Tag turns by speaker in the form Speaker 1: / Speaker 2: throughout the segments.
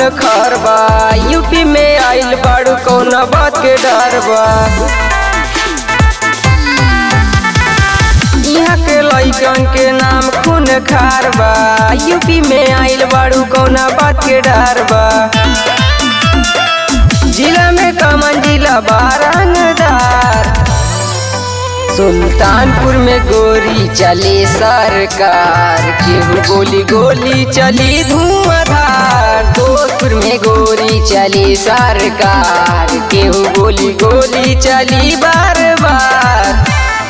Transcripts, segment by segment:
Speaker 1: खार बा यूपी में आइल बाड़ू कौन बात के डर बा यहाँ के लइकन के नाम खून खार बा यूपी में आइल बाड़ू कौन बात के डर बा जिला में कमन जिला बारंगदार सुल्तानपुर में गोरी चली सरकार केहू गोली गोली चली धुआंधार दोस्तपुर में गोरी चली सरकार केहू गोली गोली चली बार बार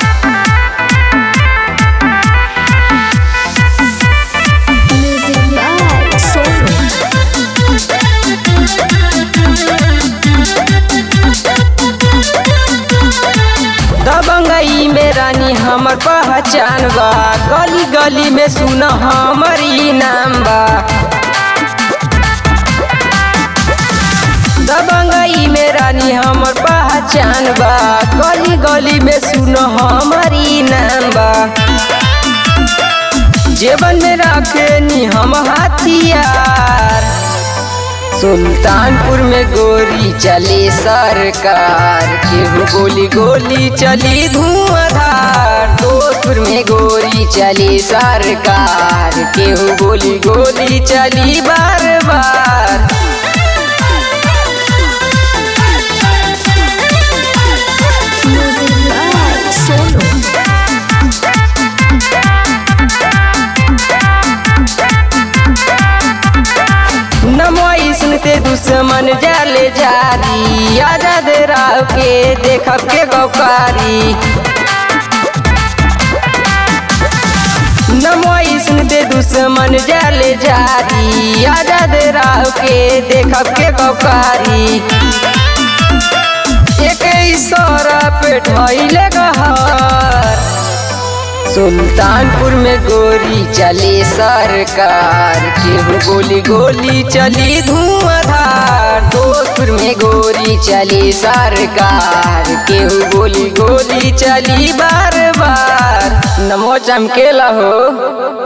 Speaker 2: Music by Sonu.
Speaker 1: दबंगई में रानी हमर पहचान बा गली गली में सुन हमर ई नाम बा दबंगई में रानी हमर पहचान बा गली गली में सुन हमर ई नाम बा जेबन में रखे नी हम हथियार सुल्तानपुर में गोरी चली सरकार केहू गोली गोली चली धुआंधार दोस्तपुर में गोरी चली सरकार केहू गोली गोली चली बार बार
Speaker 2: Music by Sonu.
Speaker 1: नमोई सुनते दुश्मन जाले जारी आजाद राव के देखब के गौकारी नमोई सुनते दुश्मन जाले जारी आजाद राव के देखब के गौकारी एक इशारा पे ढाइले गहर सुल्तानपुर में गोरी चली सरकार केहू गोली गोली चली धुआंधार दोस्तपुर में गोरी चली सरकार केहू गोली गोली चली बार बार नमो चमकेला हो